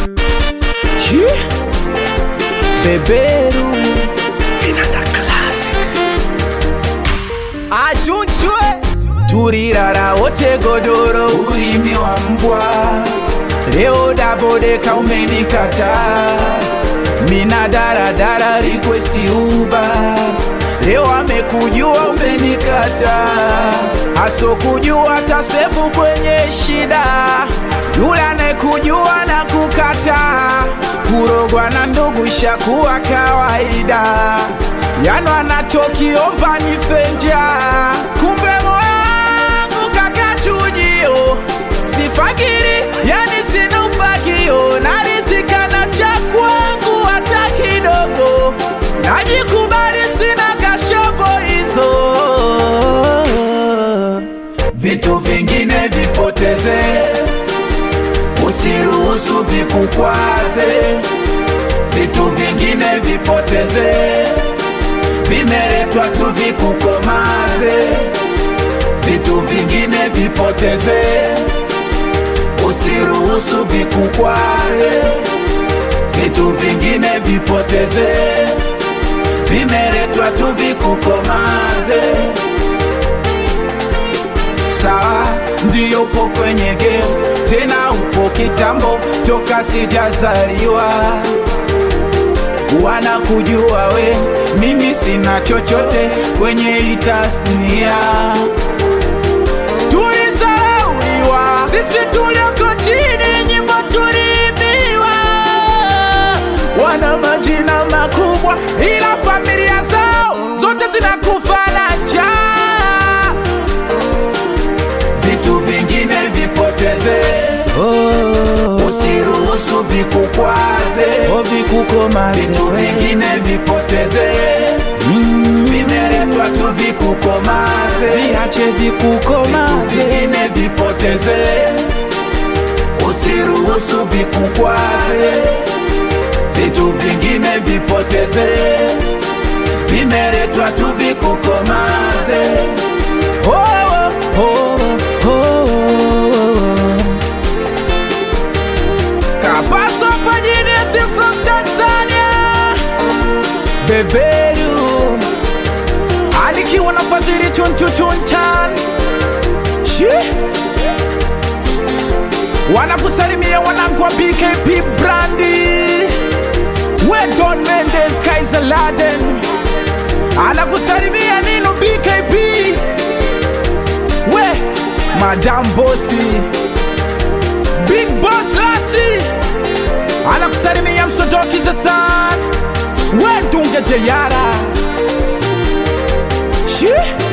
Chi Beberu Vinanda Classic. Achunchwe turirara wote godoro ulimi wa mbwa leo dabodeka umenikata mina daradara requesti uba leo amekujua umenikata asokujua tasefu kwenye shida yule anayekujua na kukata kurogwa na ndugu shakuwa kawaida yano anachokiomba ni fenja kumbe moyangu kakachujio sifakiri yani sina ufagio narizikana cha kwangu hata kidogo najikubali sina kashobo hizo vitu vingine vipoteze usiruhusu vikukwaze vitu vingine vipoteze vimeletwa tu vikukomaze vitu vingine vipoteze usiruhusu vikukwaze vitu vingine vipoteze vimeletwa tu vikukomaze sawa ndiyo upo kwenye game tena upo kitambo toka sijazaliwa wanakujua we mimi sina chochote kwenye hii tasnia tulizauliwa sisi tulioko chini nyimbo tuliibiwa wana majina makubwa ila familia zao zote zinakufa na njaa vitu vingine vipoteze usiruhusu vikukwaze vitu vingine vipoteze vimeletwa tu vikukomaze viache vikukomaze vitu vingine vipoteze usiruhusu vikukwaze vitu vingine vipoteze vimeletwa tu vikukomaze oh, oh, oh, oh. Kapaso Pajinesi from Tanzania Beberu Alikiwa na fazili chunchu chunchan Shi Wanakusalimia wanangu wa BKP Brandi We Don Mendes Kaiser Laden Anakusalimia Nino BKP We Madam Bossy Big Boss Lassie anakusalimia msodoki zasan wedunge jeyara shi